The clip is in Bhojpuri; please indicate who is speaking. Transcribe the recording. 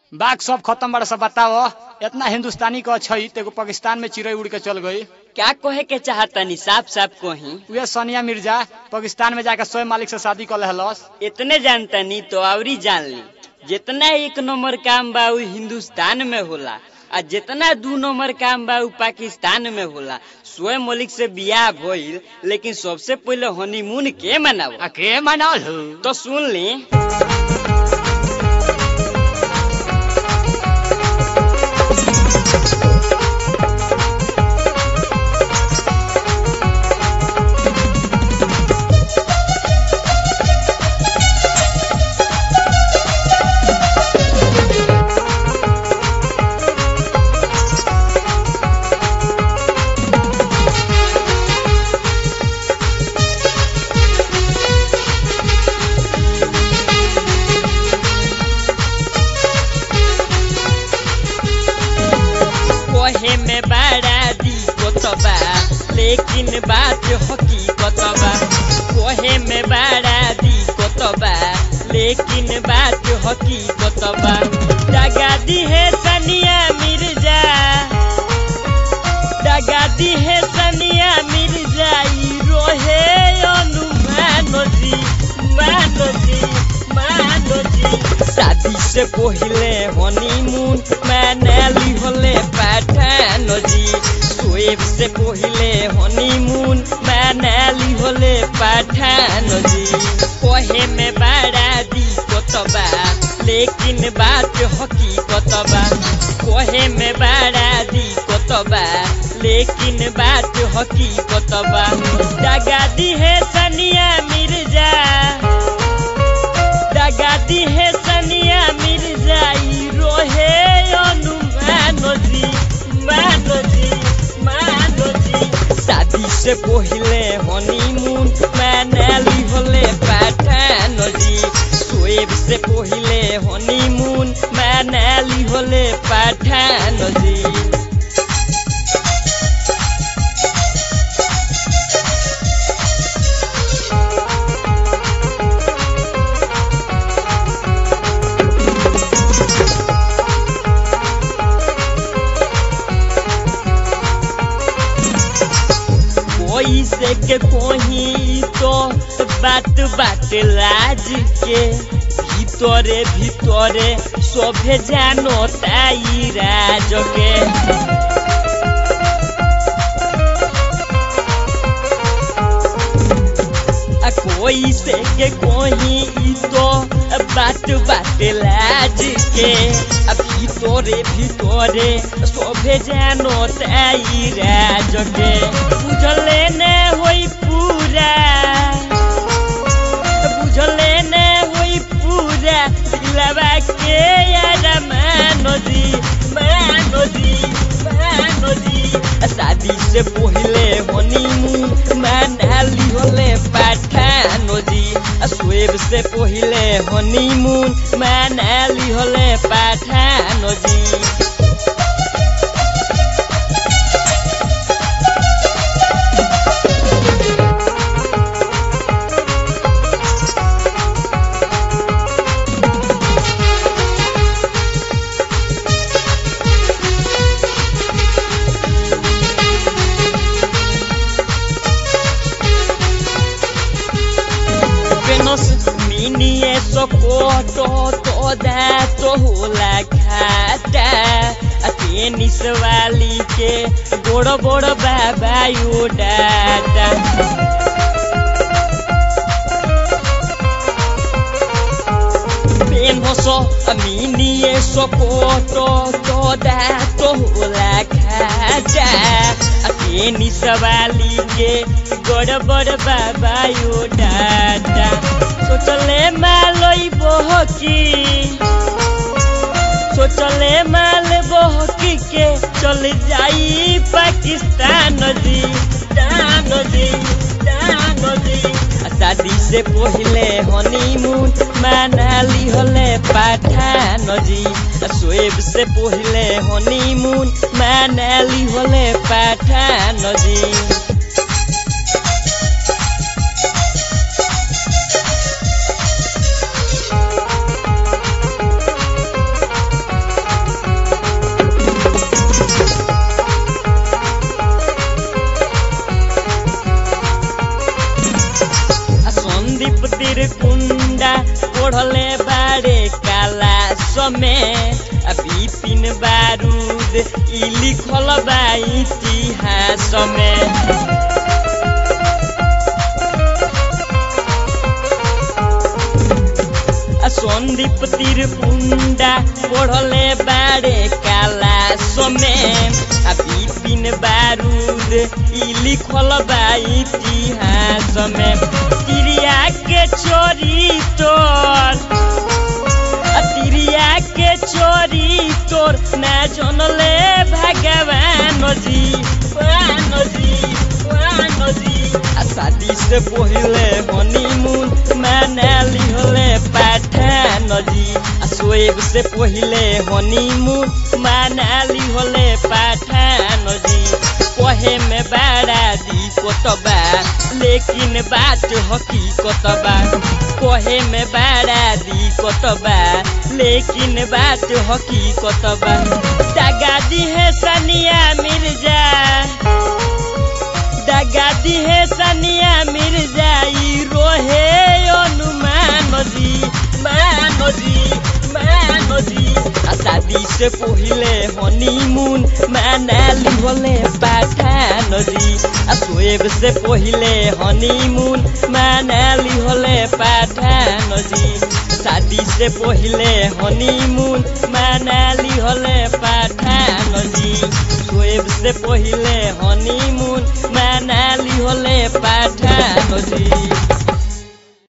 Speaker 1: बाघ सब खत्म बड़ा सब बताओ इतना हिंदुस्तानी का छै तेगो पाकिस्तान में चिड़ै उड़ के चल गई
Speaker 2: क्या कहे के चाहतनी साफ साफ कही
Speaker 1: उहे सोनिया मिर्जा पाकिस्तान में जाकर स्वयं मालिक से शादी कर लेहलस
Speaker 2: इतने जानतनी तो आवरी जान ली जितना एक नंबर काम बा उ हिंदुस्तान में होला आ जितना दू नंबर काम बा उ पाकिस्तान में होला स्वयं मलिक से बियाह भइल लेकिन सबसे पहले हनीमून के मनाव
Speaker 1: आ के मनाल हो
Speaker 2: तो सुन ली कहे में बड़ा दिक्कत बा लेकिन बात हकीकत बा कहे में बड़ा दिक्कत बा लेकिन बात हकीकत बा दगादी है सनिया मिर्जा दगादी है सनिया मिर्जा ई रोहे अनुमान जी मान जी मान जी शादी से पहले हनीमून मनाली होले पठान जी सोएब से पहले हनीमून मनाली होले पठान जी कहे में बड़ा दिक्कत बा लेकिन बात हकीकत बा कहे में बड़ा दिक्कत बा लेकिन बात हकीकत बा दगादी है सनिया मिर्जा दगादी है सनिया मिर्जा ई रोहे अनुमान जी मान जी मान जी शादी से पहले हनीमून मनाली होले पठान जी सोएब से पहले हनीमून मनाली होले पठान जी कोई से के कोही तो बात बात लाज के ভিতরে ভিতরে সভে জানো তাই রাজকে आ कोई से के कोही ई तो बात बात लाज के आ ভিতরে ভিতরে সভে জানো তাই রাজকে বুঝলে না হই পুরা বুঝলে না হই পুরা দিলাবা কে यार मानोजी मानोजी मानोजी शादी से पहले हनीमून मनाली होले पाठानोजी स्वेब से पहले हनीमून मनाली होले पाठानोजी Venus minie sokoto toda to होला खाता आ टेनिस वाली के बड़ बड़ बाबा यो डाटा Venus minie sokoto toda to होला खाता आ टेनिस वाली के बड़ बड़ बाबा यो डाटा सोचले मालई बहकी सोचले माल बहकी के चल जाई पाकिस्तान जी दान जी दान जी आ शादी से पहले हनीमून मनाली होले पठान जी आ सोएब से पहले हनीमून मनाली होले पठान जी में आ बिपिन बारूद ई लिखल बा इतिहास में आ संदीप तिरपुंडा पढ़ले बारे काला समय आ बिपिन बारूद ई लिखल बा इतिहास में तिरिया के चोरी तोर आ तिरिया के चोरी तोर ना जनले भगवान जी भगवान जी भगवान जी आ शादी से पहिले हनीमून मनाली होले पाठान जी आ सोएब से पहिले हनीमून मनाली होले पाठान जी कहे में बड़ा दिक्कत बा लेकिन बात हकीकत बा कहे में बड़ा दिक्कत बा लेकिन बात हकीकत बा दगा दी है सनिया मिर्जा दगा दी है सनिया मिर्जा ई रोहे अनुमान जी मान जी मान जी आ शादी से पहिले हनीमून मनाली होले पाठान जी आ सोएब से पहिले हनीमून मनाली होले पाठान जी शादी से पहिले हनीमून मनाली होले पाठान जी सोएब से पहिले हनीमून मनाली होले पाठान जी